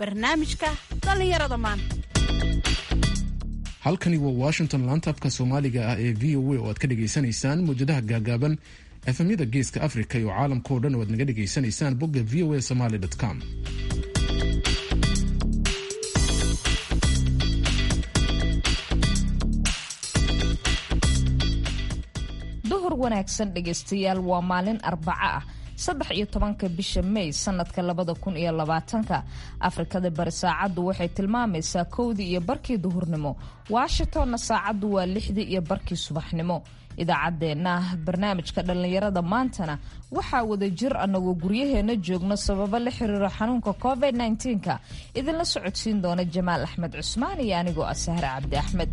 barnaamijka dhallinyarada maanta halkani waa washington laanta afka soomaaliga ah ee v o a oo aad ka dhagaysanaysaan mawjadaha gaagaaban efemyada geeska africa iyo caalamka oo dhan oo aad naga dhagaysanaysaan bogga v o a somaly com duhur wanaagsan dhegaystayaal waa maalin arbaco ah saddex iyo tobanka bisha may sanadka labada kun iyo labaatanka afrikada bari saacaddu waxay tilmaamaysaa kowdii iyo barkii duhurnimo washingtonna saacaddu waa lixdii iyo barkii subaxnimo idaacaddeenna barnaamijka dhallinyarada maantana waxaa wada jir annagoo guryaheenna joogno sababo la xiriiro xanuunka covid -ka idinla socodsiin doona jamaal axmed cusmaan iyo anigoo ah sahre cabdi axmed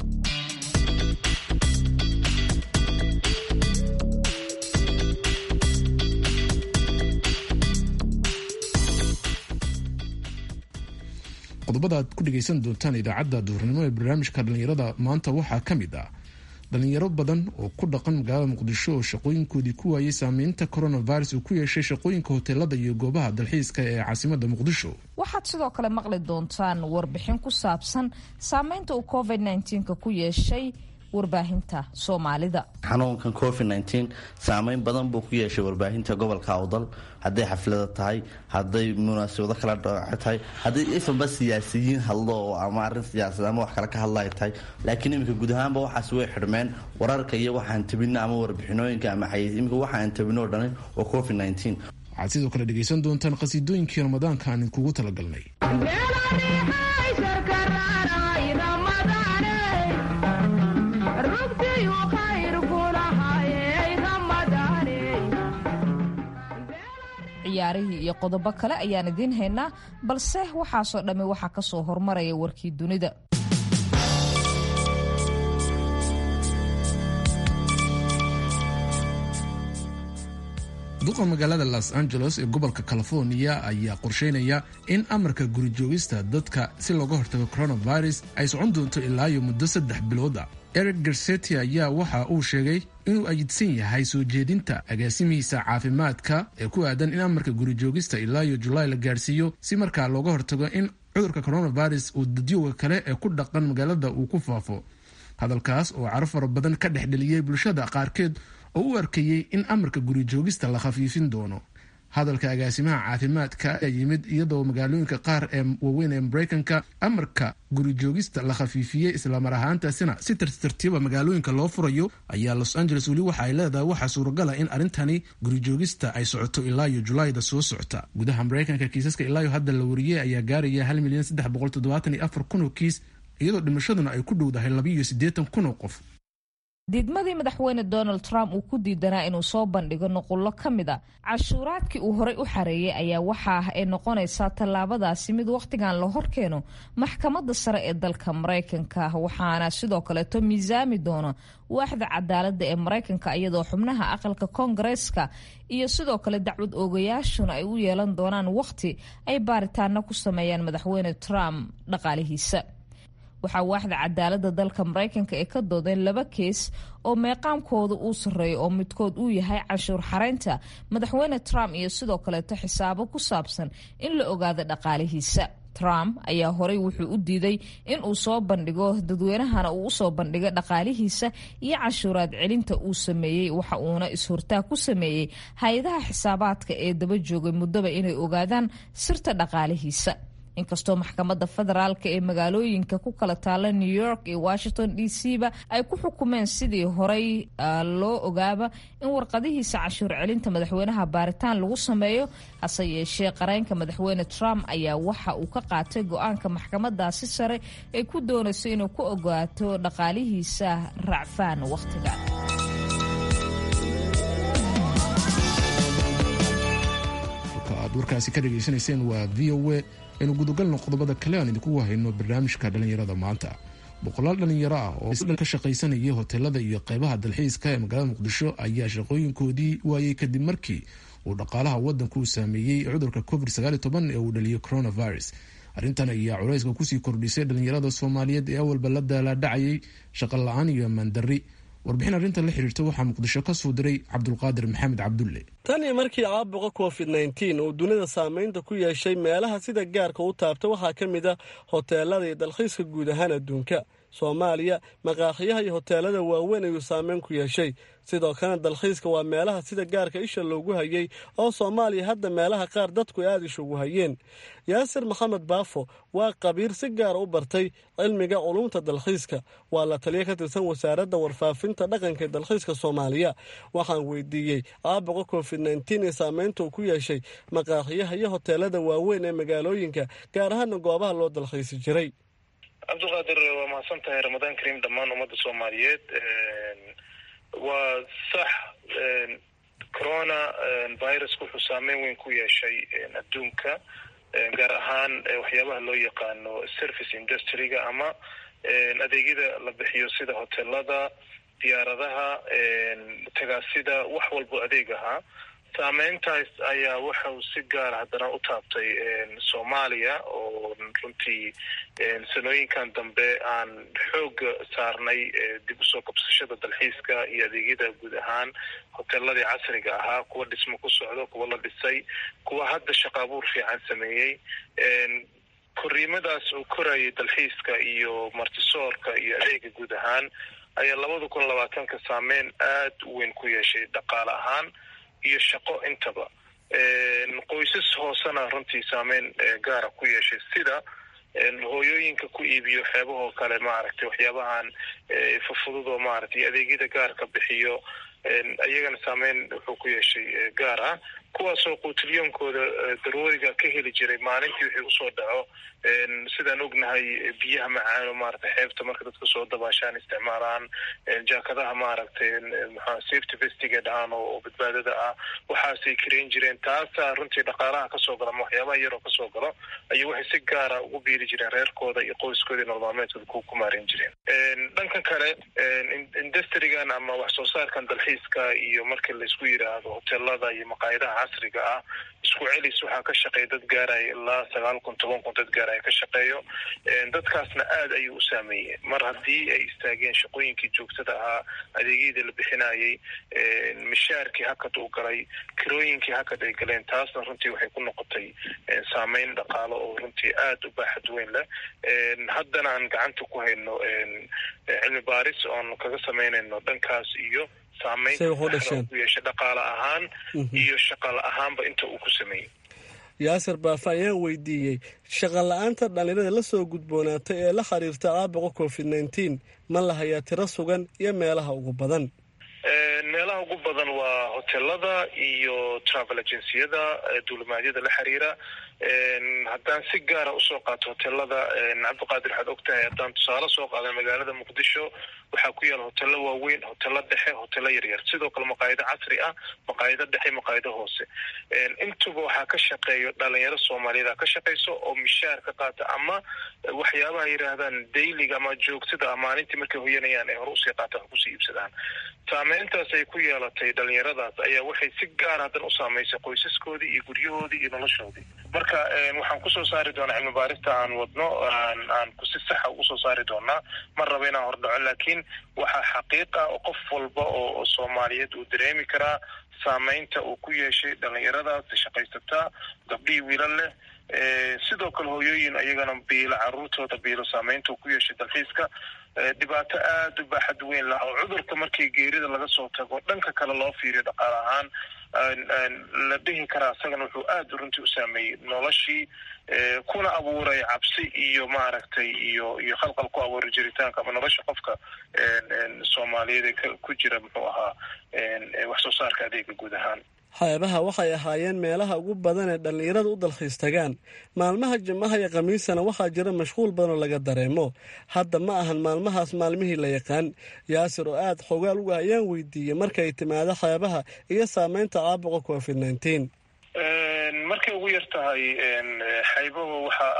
qodobada aad ku dhegaysan doontaan idaacadda duhurnimo ee barnaamijka dhallinyarada maanta waxaa ka mid ah dhalinyaro badan oo ku dhaqan magaalada muqdisho oo shaqooyinkoodii ku waayay saameynta coronavirus uu ku yeeshay shaqooyinka hoteelada iyo goobaha dalxiiska ee caasimada muqdisho waxaad sidoo kale maqli doontaan warbixin ku saabsan saameynta uu covid -ka ku yeeshay warbaahinta soomaalida xanuunkan covid nteen saameyn badan buu ku yeeshay warbaahinta gobolka awdal hadday xaflada tahay hadday munaasabado kala dhooce tahay hadday ifanba siyaasiyiin hadlo oo ama arin siyaasad ama wax kale ka hadlay tahay laakiin iminka guud ahaanba waxaas way xidhmeen wararka iyo waxaan tabino ama warbixinooyinka ama xayiis iminka waxaan tabinoo dhanin waa covid nteen waxaad sidoo kale dhegaysan doontaan qhasiidooyinkii ramadaanka aan idinkugu talagalnay ciyaarihii iyo qodobo kale ayaan idiin haynaa balse waxaasoo dhammi waxaa ka soo hormaraya warkii dunida duqa magaalada los angeles ee gobolka california ayaa qorsheynaya in amarka gurijoogista dadka si looga hortago coronavirus ay socon doonto ilaayo muddo saddex bilooda eric garseti ayaa waxa uu sheegay inuu ayidsan yahay soo jeedinta agaasimihiisa caafimaadka ee ku aadan in amarka gurijoogista ilaayo julaay la gaarsiiyo si markaa looga hortago in cudurka coronavirus uu dadyowga kale ee ku dhaqan magaalada uu ku faafo hadalkaas oo caro fara badan ka dhex dheliyey bulshada qaarkeed oo u arkayey in amarka gurijoogista la khafiifin doono hadalka agaasimaha caafimaadka ayaa yimid iyadoo magaalooyinka qaar ee waaweyn ee mareykanka amarka gurijoogista la khafiifiyey islamar ahaantaasina si tartitartiiba magaalooyinka loo furayo ayaa los angeles weli waxa ay leedahay waxaa suuragala in arrintani gurijoogista ay socoto ilaayo julaayda soo socota gudaha mareykanka kiisaska ilaayo hadda la wariyey ayaa gaaraya hal milyan saddex boqol toddobaatan iyo afar kun oo kiis iyadoo dhimashaduna ay ku dhowdahay labiiyo siddeetan kun oo qof diidmadii madaxweyne donald trump uu ku diidanaa inuu soo bandhigo nuqullo ka mid a cashuuraadkii uu horey u xareeyey ayaa waxa ah ay noqonaysaa tallaabadaasi mid wakhtigan la horkeeno maxkamadda sare ee dalka maraykanka waxaana sidoo kaleeto miisaami doona waaxda cadaaladda ee maraykanka iyadoo xubnaha aqalka koongareeska iyo sidoo kale dacwad oogayaashuna ay u yeelan doonaan wakhti ay baaritaano ku sameeyaan madaxweyne trump dhaqaalihiisa waxaa waaxda cadaaladda dalka maraykanka ee ka doodeen laba kees oo meeqaamkooda uu sarreeyo oo midkood uu yahay cashuur xaraynta madaxweyne trump iyo sidoo kaleeto xisaabo ku saabsan in la ogaado dhaqaalihiisa trump ayaa horey wuxuu u diiday in uu soo bandhigo dadweynahana uu usoo bandhigo dhaqaalihiisa iyo cashuuraad celinta uu sameeyey waxa uuna is-hortaag ku sameeyey hay-adaha xisaabaadka ee daba joogay muddaba inay ogaadaan sirta dhaqaalihiisa inkastoo maxkamadda federaalk ee magaalooyinka ku kala taala new york iyo washington d c ba ay ku xukumeen sidii horey loo ogaaba in warqadihiisa cashuur celinta madaxweynaha baaritaan lagu sameeyo hase yeeshee qareenka madaxweyne trump ayaa waxa uu ka qaatay go-aanka maxkamadaasi sare ee ku doonayso inuu ku ogaato dhaqaalihiisa racfaan wakhtiga aad warkaasi ka dhegaysanayseen waa v o a aynu gudagalno qodobada kale aan idinku hayno barnaamijka dhallinyarada maanta boqolaal dhallinyaro ah oo ka shaqaysanaya hoteelada iyo qeybaha dalxiiska ee magaalada muqdisho ayaa shaqooyinkoodii waayey kadib markii uu dhaqaalaha wadanku uu saameeyey cudurka covid ee uu dhaliyay coronavirus arrintan ayaa culayska kusii kordhisay dhallinyarada soomaaliyeed ee awalba la daalaadhacayay shaqo la-aan iyo maandarri warbixin arrintan la xiriirta waxaa muqdisho ka soo diray cabdulqaadir maxamed cabdulle tan iyo markii caabuqa covid nneteen uu dunida saameynta ku yeeshay meelaha sida gaarka u taabta waxaa ka mid a hoteelada iyo dalxiiska guud ahaan adduunka soomaaliya maqaaxiyaha iyo hoteelada waaweyn ayuu saameyn ku yeeshay sidoo kalena dalxiiska waa meelaha sida gaarka isha loogu hayay oo soomaaliya hadda meelaha qaar dadku aada ishugu hayeen yaasir maxamed baafo waa qabiir si gaara u bartay cilmiga culumta dalxiiska waa la taliya ka tirsan wasaaradda warfaafinta dhaqanka ee dalxiiska soomaaliya waxaan weydiiyey caabuqa covid nneteen ee saameynta uu ku yeeshay maqaaxiyaha iyo hoteelada waaweyn ee magaalooyinka gaar ahaana goobaha loo dalxiisi jiray cabdiqaadir waa mahadsan tahay ramadaan kariim dhammaan ummadda soomaaliyeed waa sax corona viruska wuxuu saameyn weyn ku yeeshay adduunka gaar ahaan waxyaabaha loo yaqaano service industryga ama adeegyada la bixiyo sida hotelada diyaaradaha tagaasida wax walbo adeeg ahaa saameyntaas ayaa waxau si gaara haddana u taabtay soomaaliya oo runtii sanooyinkan dambe aan xooga saarnay dib usoo kabsashada dalxiiska iyo adeegyada guud ahaan hoteeladii casriga ahaa kuwa dhismo ku socdo kuwa la dhisay kuwa hadda shaqaabuur fiican sameeyey koriimadaas uu korayay dalxiiska iyo martisoorka iyo adeega guud ahaan ayaa labada kun labaatanka saameyn aada u weyn ku yeeshay dhaqaale ahaan iyo shaqo intaba qoysas hoosena runtii saameyn gaara ku yeeshay sida hooyooyinka ku iibiyo xeebahoo kale maaragtay waxyaabahan fufududoo maaragtay adeegyada gaarka bixiyo iyagana saameyn wuxuu ku yeeshay gaar ah kuwaasoo quutiliyoonkooda darooriga ka heli jiray maalintii wixii usoo dhaco sidaan ognahay biyaha macaano maaragtay xeebta marka dadka soo dabaashaan isticmaalaan jaakadaha maaragtay maxaa safety vestiga dhahaan oo badbaadada ah waxaasay kareyn jireen taasaa runtii dhaqaalaha kasoo gala ama waxyaabaha yaroo kasoo galo ayay waxay si gaara ugu biiri jireen reerkooda iyo qoyskooda nololmaalmeedkooda ku maareyn jireen dhankan kale industrigan ama wax soo saarkan dalxiiska iyo markii laisku yidhaahdo hoteelada iyo maqaayadaha casriga ah isku celis waxaa ka shaqeeya dad gaaraya ilaa sagaal kun toban kun dad gaaraya ka shaqeeyo dadkaasna aada ayuu u saameeyey mar haddii ay istaageen shaqooyinkii joogtada ahaa adeegyadii la bixinayay mishaarkii hakad uu galay kirooyinkii hakad ay galeen taasna runtii waxay ku noqotay saameyn dhaqaalo oo runtii aada u baaxad weyn leh haddana aan gacanta ku hayno cilmi baaris oon kaga samaynayno dhankaas iyo saameynta ku yeesha dhaqaale ahaan iyo shaqala ahaanba inta uu ku sameeyey yaasir baafa ayaan weydiiyey shaqa la-aanta dhallinyarada la soo gudboonaatay ee la xiriirta caabuqa covid nneteen ma la hayaa tiro sugan iyo meelaha ugu badan meelaha ugu badan waa hotelada iyo travel agenciyada duulimaadyada la xiriira haddaan si gaara usoo qaato hotelada cabdiqaadir waxaad og tahay haddaan tusaale soo qaada magaalada muqdisho waxaa ku yaala hotelo waaweyn hotelo dhexe hotelo yaryar sidoo kale maqaayado casri ah maqaayado dhexe maqaayado hoose intuba waxaa ka shaqeeyo dhalinyaro soomaaliyada ka shaqeyso oo mishaar ka qaata ama waxyaabaha yidhaahdaan dayliga ama joogtada maalintii markay hoyanayaan ay hore usii qaata wax kusii iibsadaan saameyntaas ay ku yeelatay dhalinyaradaas ayaa waxay si gaar hadan u saameysay qoysaskoodii iyo guryahoodii iyo noloshoodii marka waxaan kusoo saari doonaa cilmi baarista aan wadno aan si saxa ugu soo saari doonaa ma raba inaan hordhaco laakiin waxaa xaqiiq ah oo qof walba oo soomaaliyeed uu dareemi karaa saameynta uu ku yeeshay dhalinyaradaas shaqaysataa gabdhihii wiilal leh sidoo kale hooyooyin ayagana biilo caruurtooda biilo saameynta uu ku yeeshay dalxiiska dhibaato aada u baaxad weyn lah oo cudurka markii geerida laga soo tago dhanka kale loo fiiriyo dhaqaale ahaan la dhihi karaa isagana wuxuu aada runtii u saameeyey noloshii kuna abuuray cabsi iyo maaragtay iyo iyo khalqal ku abuuray jiritaanka ama nolosha qofka soomaaliyeed ee ku jira muxuu ahaa wax soo saarka adeega guud ahaan xeebaha waxay ahaayeen meelaha ugu badan ee dhallinyarada u dalxiis tagaan maalmaha jimaha iyo khamiisana waxaa jira mashquul badanoo laga dareemo hadda ma ahan maalmahaas maalmihii la yaqaan yaasir oo aada xogaal uga ayaan weydiiyey markay timaado xeebaha iyo saameynta caabuqa covid nneteen markay ugu yar tahay xaybahu waxa aan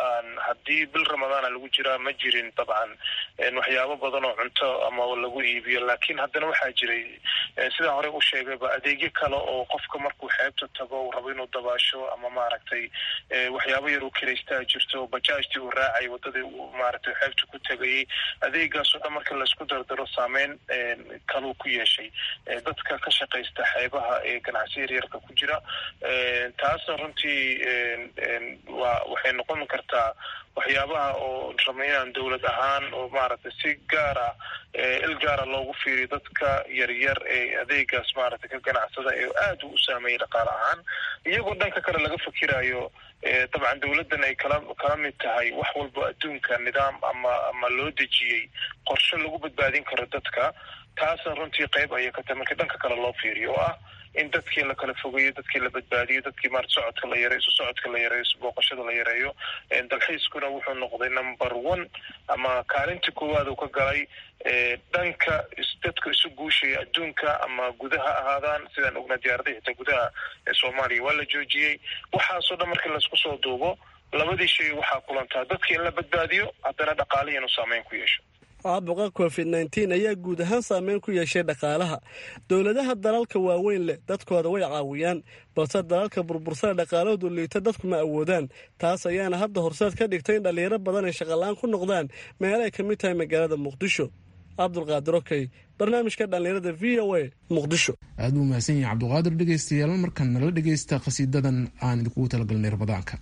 haddii bil ramadaana lagu jiraa ma jirin dabcan waxyaabo badan oo cunto ama lagu iibiyo laakiin haddana waxaa jiray sidaan horey u sheegayba adeegyo kale oo qofka markuu xeebta tago uu rabo inuu dabaasho ama maaragtay waxyaabo yar uu kiraystaa jirto bajaajtii uu raacay wadadii uu maaragtay xeebta ku tegayay adeegaasoo dhan marka laisku dardaro saameyn kaluu ku yeeshay dadka ka shaqaysta xeebaha ee ganacsiya yaryarka ku jira taasna runtii waa waxay noqon kartaa waxyaabaha oo raba inaan dowlad ahaan oo maaragtay si gaara il gaara loogu fiiriyo dadka yaryar ee adeegaas maaragtay ka ganacsada ee aada u saameeyay dhaqaale ahaan iyagoo dhanka kale laga fikirayo dabcan dowladdan ay kala kala mid tahay wax walba adduunka nidaam ama ama loo dejiyey qorshe lagu badbaadin karo dadka taasna runtii qayb ayay ka tahay markii dhanka kale loo fiiriyo oo ah in dadkii la kala fogeeyo dadkii la badbaadiyo dadkii maarata socodka la yareeyo isu socodka la yareeyo isu booqashada la yareeyo dalxiiskuna wuxuu noqday number one ama kaalinta koowaad uu ka galay dhanka dadka isu guushaya adduunka ama gudaha ahaadaan sidaan ognaa diyaaradaha xitaa gudaha ee soomaaliya waa la joojiyey waxaasoo dhan markii laisku soo duubo labadii shay waxaa kulantaa dadka in la badbaadiyo haddana dhaqaalihi inuu saameyn ku yeesho caabuqa covid nteen ayaa guud ahaan saameyn ku yeeshay dhaqaalaha dowladaha dalalka waaweyn leh dadkooda way caawiyaan balse dalalka burbursada dhaqaalahoodu liita dadku ma awoodaan taas ayaana hadda horseed ka dhigtay in dhallinyaro badan ay shaqalaan ku noqdaan meel ay ka mid tahay magaalada muqdisho cabdulqaadir okey barnaamijka dhallinyarada v o a muqdisho aad buu mahadsan yahay cabdulqaadir dhegeystayaal markan nala dhegeysta khasiidadan aan idinkugu talagalnay ramadaanka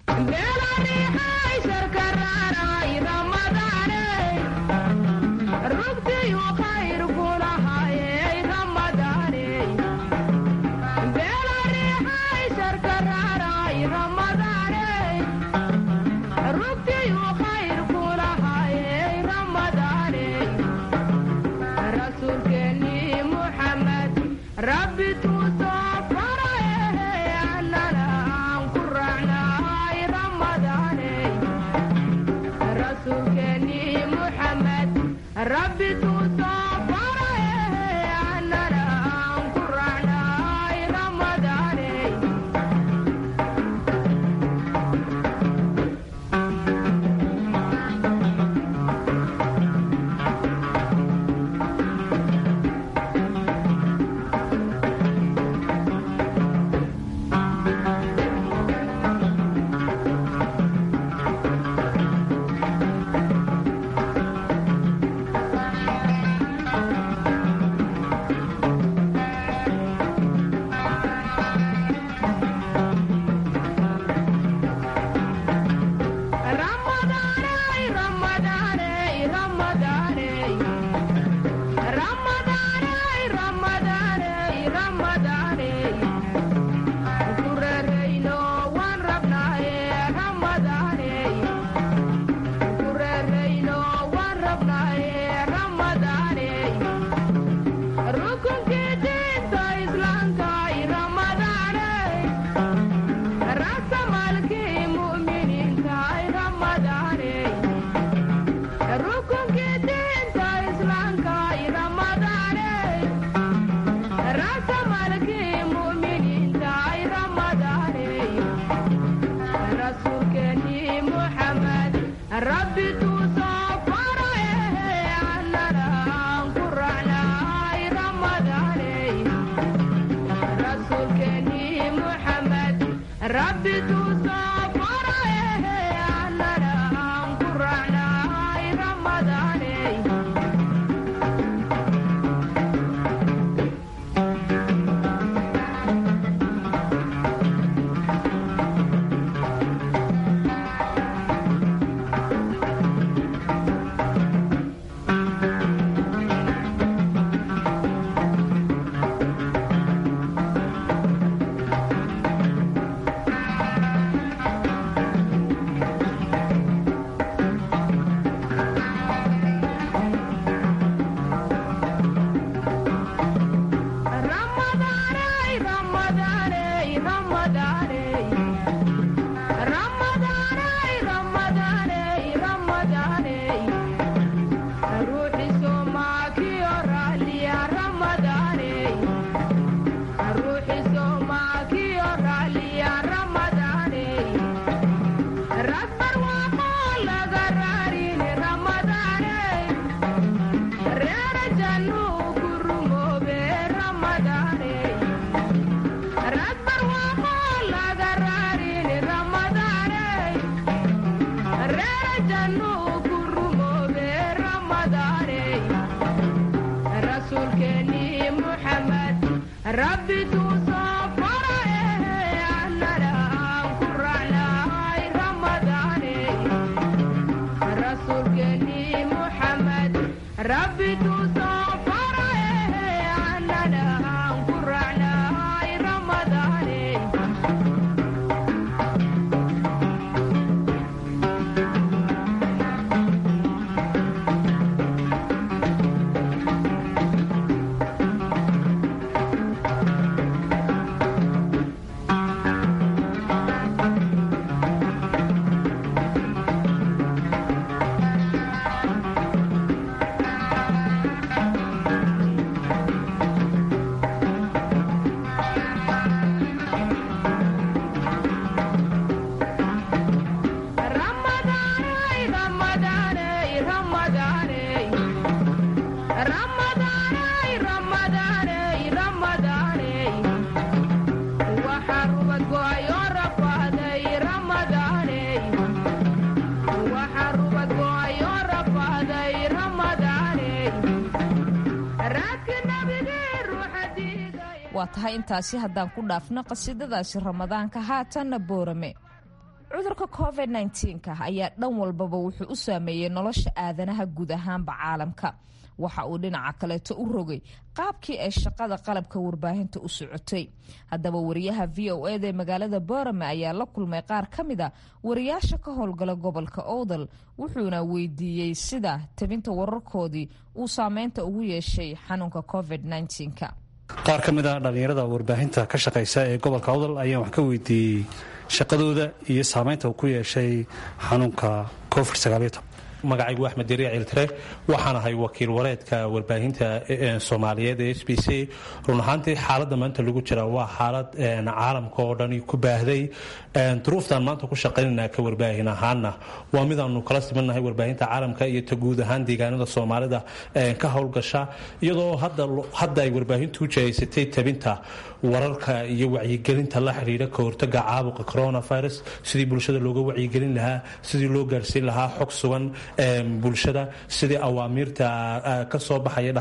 waa tahay intaasi haddaan ku dhaafno qasiidadaasi ramadaanka haatanna boorame cudurka covid nka ayaa dhan walbaba wuxuu u saameeyey nolosha aadanaha guud ahaanba caalamka waxa uu dhinaca kaleeto u rogay qaabkii ay shaqada qalabka warbaahinta u socotay haddaba wariyaha v o eda ee magaalada boorame ayaa la kulmay qaar ka mida wariyaasha ka howlgala gobolka owdal wuxuuna weydiiyey sida tabinta wararkoodii uu saameynta ugu yeeshay xanuunka covid nka qaar ka mid a dhallinyarada warbaahinta ka shaqaysa ee gobolka awdal ayaan wax ka weydiiyey shaqadooda iyo saamaynta uu ku yeeshay xanuunka covid magacaygu axmed dariic ciltire waxaan ahay wakiil wareedka warbaahinta soomaaliyeed ee s b c run ahaantii xaaladda maanta lagu jira waa xaalad caalamka oo dhani ku baahday duruuftaan maanta ku shaqaynana ka warbaahin ahaana waa midaanu kala simannahay warbaahinta caalamka iyo ta guud ahaan deegaanada soomaalida ka howlgasha iyadoo hadda ay warbaahintu u jahaysatay tabinta wararka iyo wacyigelinta la xidhiidha ka hortaga caabuqa coronavirus sidii bulshada looga wacyigelin lahaa sidii loo gaarsiin lahaa xog sugan bulshada sidii awaamiirta ka soo baxaya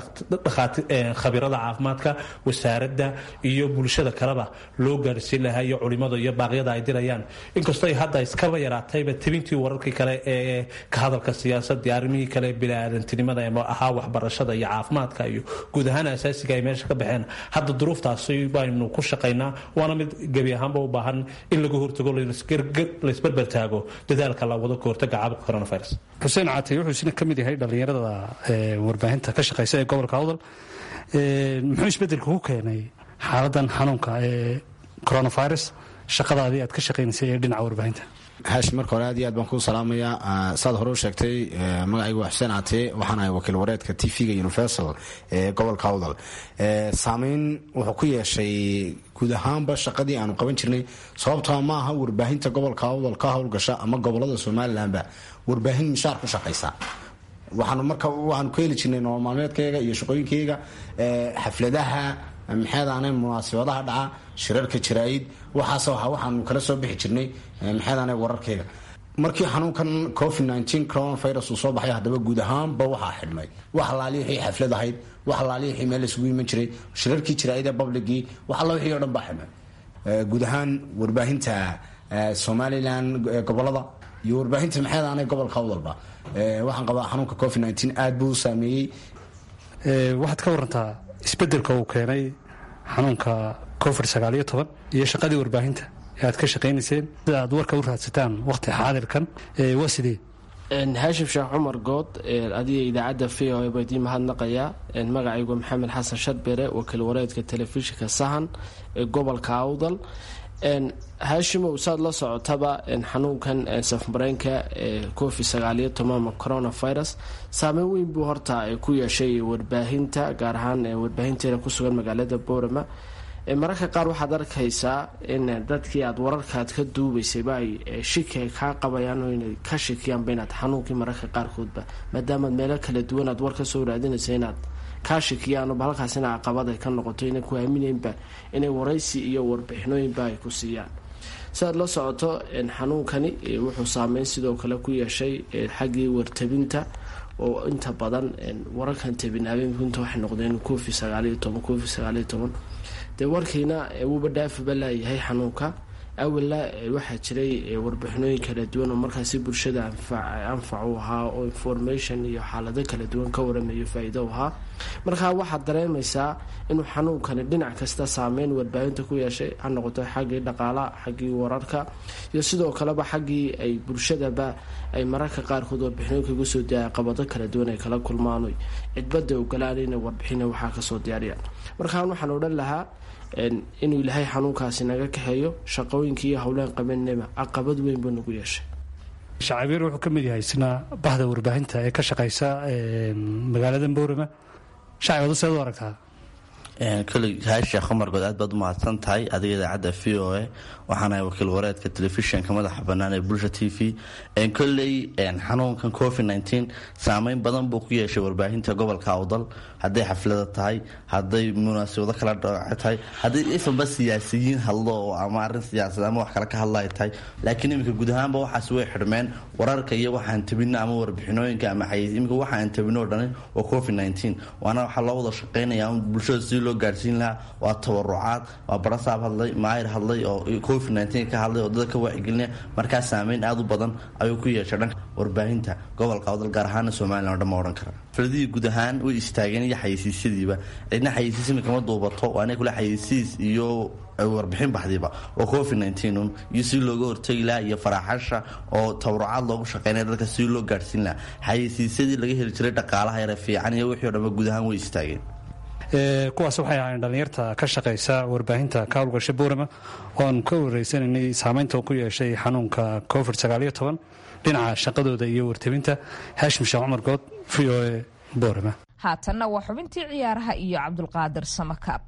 khabirada caafimaadka wasaaradda iyo bulshada kaleba loo gaarsiin lahaa iyo culimada iyo baaqyada ay dirayaan inkastoo hadda iskaba yaraatayba tabintii wararkii kale ee ka hadalka siyaasadii arrimihii kale biniaadantinimada ee ahaa waxbarashada iyo caafimaadka iyo guud ahaan asaasiga ay meesha ka baxeen hadda duruuftaasi baynu ku shaqaynaa waana mid gebi ahaanba u baahan in laga hortago laysberber taago dadaalka la wado ka hortaga caabuqa coronavirus xuseen catay wuxuu isna ka mid yahay dhallinyarada warbaahinta ka shaqaysa ee gobolka awdal muxuu isbedelka ku keenay xaaladan xanuunka ee coronavirus shaqadaadii aad ka shaqaynaysay ee dhinaca warbaahinta haashi marka hore aad iyo aad baan kuu salaamayaa saad hore u sheegtay magacaygu waa xuseen catee waxaan ahay wakiil wareedka t v-ga universal ee gobolka awdal saameyn wuxuu ku yeeshay guud ahaanba shaqadii aanu qaban jirnay sababtoo ma aha warbaahinta gobolka awdal ka howlgasha ama gobolada somalilanba warbaahin mishaar ku shaqaysa waxaanu marka waxaanu ku heli jirnay nolol maalmeedkayga iyo shaqooyinkayga xafladaha maxeedaane munaasabadaha dhaca shirarka jaraa'id waxaas waxaanu kala soo bixi jirnay maxeedaane wararkayga markii xanuunkan covid nteen coronavirus uu soo baxay haddaba guud ahaanba waxaa xidhmay wax alaali wixii xaflad ahayd wax alaali wixii meel isugu iman jiray shirarkii jaraa'ida publicii wax alla wixii o dhan baa xidhmay guud ahaan warbaahinta somalilan gobolada iyo warbaahinta maxeedaane gobolka awdalba waxaan qabaa xanuunka covid nteen aad buu u saameeyey waxaad ka warantaa isbedelka uu keenay xanuunka covid sagaaliyo toban iyo shaqadii warbaahinta ee aad ka shaqaynayseen sida aad warka u raadsataan waqti xaadirkan waa sidee haashim sheekh cumar good adiga idaacadda v o baa idiin mahadnaqayaa magacaygu maxamed xasan sharbere wakiil wareedka telefishinka sahan ee gobolka awdal haashimow saad la socotaba xanuunkan safmareenka ee covid sagaaliyo tobanama coronavirus saameyn weyn buu horta ku yeeshay warbaahinta gaar ahaan warbaahinteena kusugan magaalada boorama mararka qaar waxaad arkaysaa in dadkii aad wararkaad ka duubaysayba ay shiki ay kaa qabayaan oo inay ka shikiyaanba inaad xanuunkii mararka qaarkoodba maadaamaad meelo kala duwan aad war ka soo raadinaysa inaad kaa shikiyaanba halkaasina caqabad ay ka noqoto inay ku aaminaynba inay waraysi iyo warbixinooyinba ay ku siiyaan siaad la socoto xanuunkani wuxuu saameyn sidoo kale ku yeeshay xaggii wartabinta oo inta badan wararkan tabin habeenku inta waxay noqdeen covid sagaaliyo toban covid sagaaliyo toban dee warkiina wuuba dhaafiba laayahay xanuunka awalna waxaa jiray warbixinooyin kala duwan oo markaasi bulshada anfac u ahaa oo information iyo xaalado kala duwan ka waramayo faa-iido u ahaa markaa waxaad dareemaysaa inuu xanuunkani dhinac kasta saameyn warbaahinta ku yeeshay ha noqoto xaggii dhaqaalaha xaggii wararka iyo sidoo kaleba xaggii ay bulshadaba ay mararka qaarkood warbixinooyinka uga soo diyaaya qabado kala duwan ay kala kulmaan cidbada ogolaan inay warbixina waxaa kasoo diyaariyaan markaan waxaan odhan lahaa inuu ilaahay xanuunkaasi naga kaxeeyo shaqooyinkii iyo howlaan qabanaba caqabad weyn buu nagu yeeshay shacabiir wuxuu ka mid yahay isna bahda warbaahinta ee ka shaqaysa magaalada boorama shacibadu seed u aragtaa koley haasha khumargood aad baad u mahadsan tahay adiga idaacadda v o a waxaanahay wakiil wareedka telefishinka madaxa bannaan ee bulsha t v koley xanuunkan covid nteen saameyn badan buu ku yeeshay warbaahinta gobolka awdal hadday xaflada tahay hadday munaasabado kala dhooce tahay hadday ifanba siyaasiyiin hadlo oo ama arin siyaasad ama wax kale ka hadlay tahay laakiin iminka guud ahaanba waxaas way xidhmeen wararka iyo waxaan tabino ama warbixinooyinka ama xayiis iminka waxaan tabino o dhani waa covid nteen waana waxaa loo wada shaqeynaya bulshada si loo gaarsiin lahaa waa tabarucaad waa barasaab hadlay maayir hadlay oo covid nteen ka hadlay oo dadka ka waacigelinaya markaa saameyn aad u badan ayuu ku yeeshay dhanka warbaahinta gobolka awdal gaar ahaana somalilan o dhan ma odhan kara fladihii guud ahaan way istaageen iyo xayeysiisyadiiba cidna xayeysiis imika ma duubato waa inay kule xayeysiis iyo warbixin baxdiiba oo covid nteen iyo si looga hortegi lahaa iyo faraaxasha oo tabarucaad loogu shaqeynaya dadka si loo gaarhsiin lahaa xayeysiisyadii laga heli jiray dhaqaalaha yare fiican iyo wixii o dhanba guud ahaan way istaageen kuwaas waxay ahaayeen dhallinyarta ka shaqaysa warbaahinta ka howlgasha boorama oon ka wareysanaynay saameynta ku yeeshay xanuunka covid sagaaliyo toban dhinaca shaqadooda iyo wartabinta haashim sheekh cumar good v o e boorama haatanna waa xubintii ciyaaraha iyo cabdulqaadir samakaab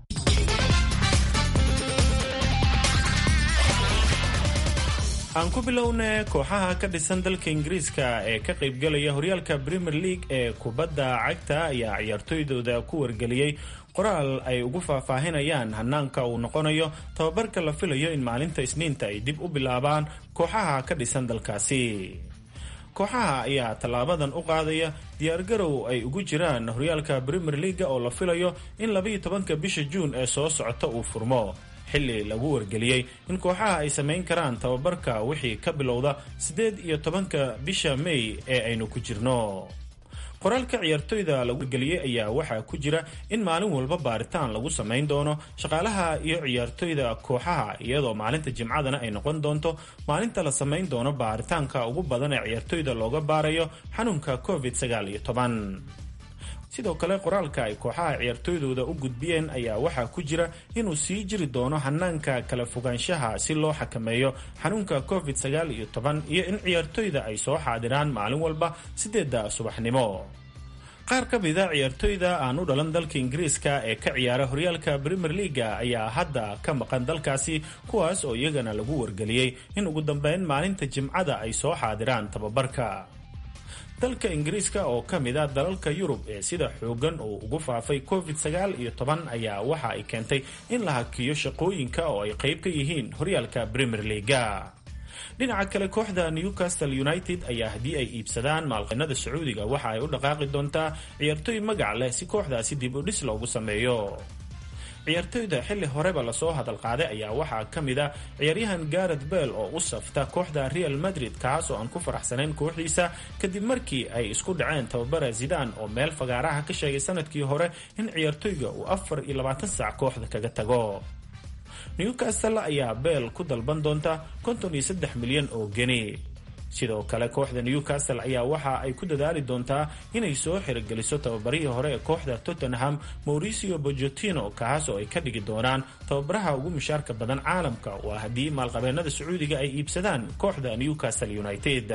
aan ku bilowna kooxaha ka dhisan dalka ingiriiska ee ka qaybgalaya horyaalka premier league ee kubadda cagta ayaa ciyaartooydooda ku wargeliyey qoraal ay ugu faahfaahinayaan hanaanka uu noqonayo tababarka la filayo in maalinta isniinta ay dib u bilaabaan kooxaha ka dhisan dalkaasi kooxaha ayaa tallaabadan u qaadaya diyaargarow ay ugu jiraan horyaalka premier leaga oo la filayo in labaiyo tobanka bisha juun ee soo socota uu furmo xilli lagu wargeliyey in kooxaha ay samayn karaan tababarka wixii ka bilowda siddeed iyo tobanka bisha may ee aynu ku jirno qoraalka ciyaartoyda lagu wargeliyey ayaa waxaa ku jira in maalin walba baaritaan lagu samayn doono shaqaalaha iyo ciyaartoyda kooxaha iyadoo maalinta jimcadana ay noqon doonto maalinta la samayn doono baaritaanka ugu badan ee ciyaartoyda looga baarayo xanuunka covid sagaal iyo toban sidoo kale qoraalka ay kooxaha ciyaartooydooda u gudbiyeen ayaa waxaa ku jira inuu sii jiri doono hanaanka kala fogaanshaha si loo xakameeyo xanuunka covid sagaal iyo toban iyo in ciyaartoyda ay soo xaadiraan maalin walba sideedda subaxnimo qaar ka mida ciyaartoyda aan u dhalan dalka ingiriiska ee ka ciyaara horyaalka premier leaga ayaa hadda ka maqan dalkaasi kuwaas oo iyagana lagu wargeliyey in ugu dambeyn maalinta jimcada ay soo xaadiraan tababarka dalka ingiriiska oo ka mid a dalalka yurub ee sida xoogan uu ugu faafay covid sagaal iyo toban ayaa waxa ay keentay in la hakiyo shaqooyinka oo ay qayb ka yihiin horyaalka premier leaga dhinaca kale kooxda newcastle united ayaa haddii ay iibsadaan maalqinada sacuudiga waxa ay u dhaqaaqi doontaa ciyaartooy magac leh si kooxdaasi dib u dhis loogu sameeyo ciyaartoyda xilli horeba lasoo hadal qaaday ayaa waxaa ka mid a ciyaaryahan garet bell oo u safta kooxda real madrid kaas oo aan ku faraxsanayn kooxdiisa kadib markii ay isku dhaceen tababara zidan oo meel fagaaraha ka sheegay sanadkii hore in ciyaartoyga uu afar iyo labaatan saac kooxda kaga tago newcastle ayaa bell ku dalban doonta konton iyo saddex milyan oo geni sidoo kale kooxda newcastle ayaa waxa ay ku dadaali doontaa inay soo xirogeliso tababarihii hore ee kooxda tottenham mauricio bojotino kaas oo ay ka dhigi doonaan tababaraha ugu mushaarka badan caalamka waa haddii maalqabeenada sacuudiga ay iibsadaan kooxda newcastle united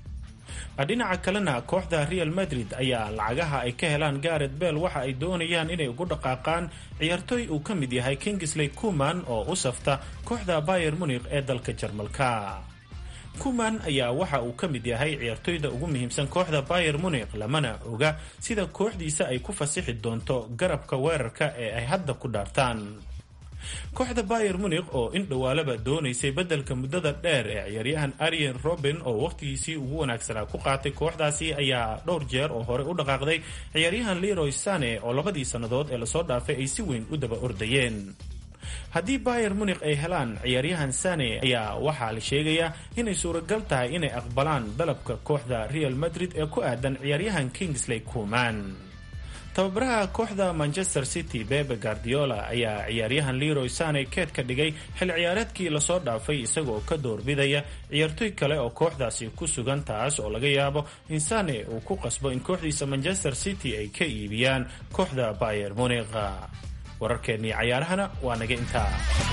dhinaca kalena kooxda real madrid ayaa lacagaha ay ka helaan garet bell waxa ay doonayaan inay ugu dhaqaaqaan ciyaartooy uu ka mid yahay kingsley kuman oo u safta kooxda bayer munikh ee dalka jarmalka kuman ayaa waxa uu ka mid yahay ciyaartoyda ugu muhiimsan kooxda bayer munikh lamana oga sida kooxdiisa ay ku fasixi doonto garabka weerarka ee ay hadda ku dhaartaan kooxda bayer munikh oo in dhowaalaba doonaysay beddelka muddada dheer ee ciyaaryahan aryen robin oo wakhtigiisii ugu wanaagsanaa ku qaatay kooxdaasi ayaa dhowr jeer oo hore u dhaqaaqday ciyaaryahan leroy sane oo labadii sannadood ee lasoo dhaafay ay si weyn u daba ordayeen haddii bayer munikh ay helaan ciyaaryahan sane ayaa waxaa la sheegayaa inay suuragal tahay inay aqbalaan dalabka kooxda real madrid ee ku aadan ciyaaryahan kingsley kuman tababaraha kooxda manchester city bebe guardiola ayaa ciyaaryahan leroy sane keed ka dhigay xil ciyaareedkii lasoo dhaafay isagoo ka doorbidaya ciyaartoy kale oo kooxdaasi ku sugan taas oo laga yaabo in sane uu ku qasbo in kooxdiisa manchester city ay ka iibiyaan kooxda bayer munikh wararkeennii cayaarahana waa naga intaa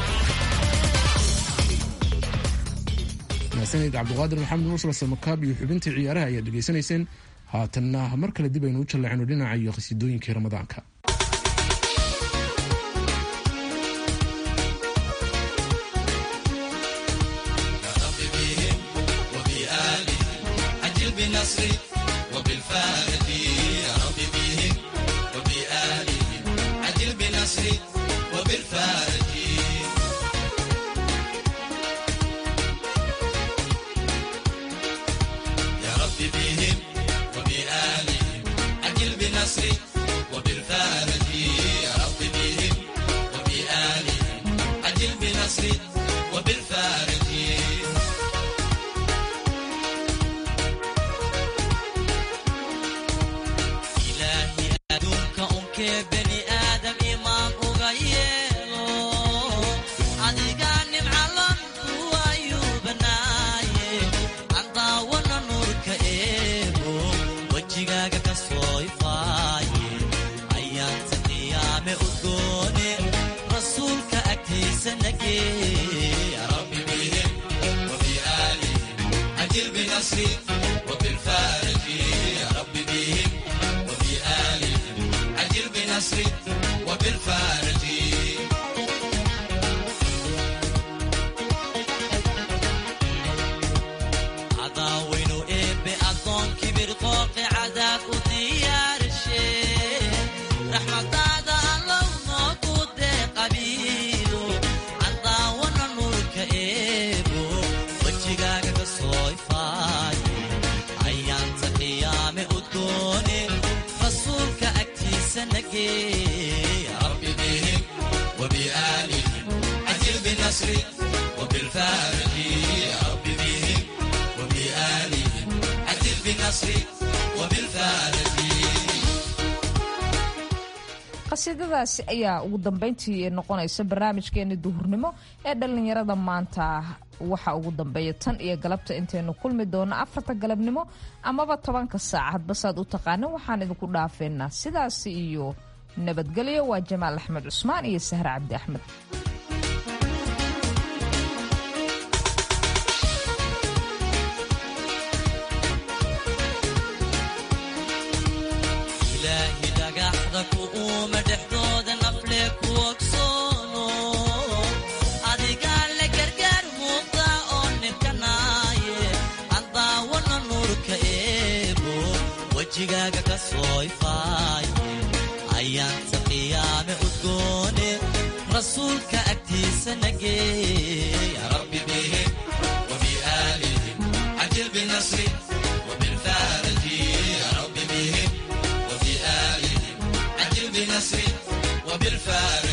mahadsanid cabdiqaadir maxamed mursal samakaab iyo xubintii ciyaaraha ayaad dhegaysanayseen haatanna mar kale dib aynu u jalleecno dhinaca iyo qhasiidooyinkii ramadaanka qasiidadaasi ayaa ugu dambeyntii noqonaysa barnaamijkeeni duhurnimo ee dhallinyarada maanta waxa ugu dambeeya tan iyo galabta intaynu kulmi doono afarta galabnimo amaba tobanka saac hadba saad u taqaana waxaan idinku dhaafeynaa sidaasi iyo nabadgelyo waa jamaal axmed cusmaan iyo sahre cabdi axmed ayaanta qiyaame udgoone rasuulka agtiisa nageey rabbi bihim wabiaalihim cajil binasri wabilfaaraji rabbi bihim wabiaalihim cajil binasri wabilfaaraji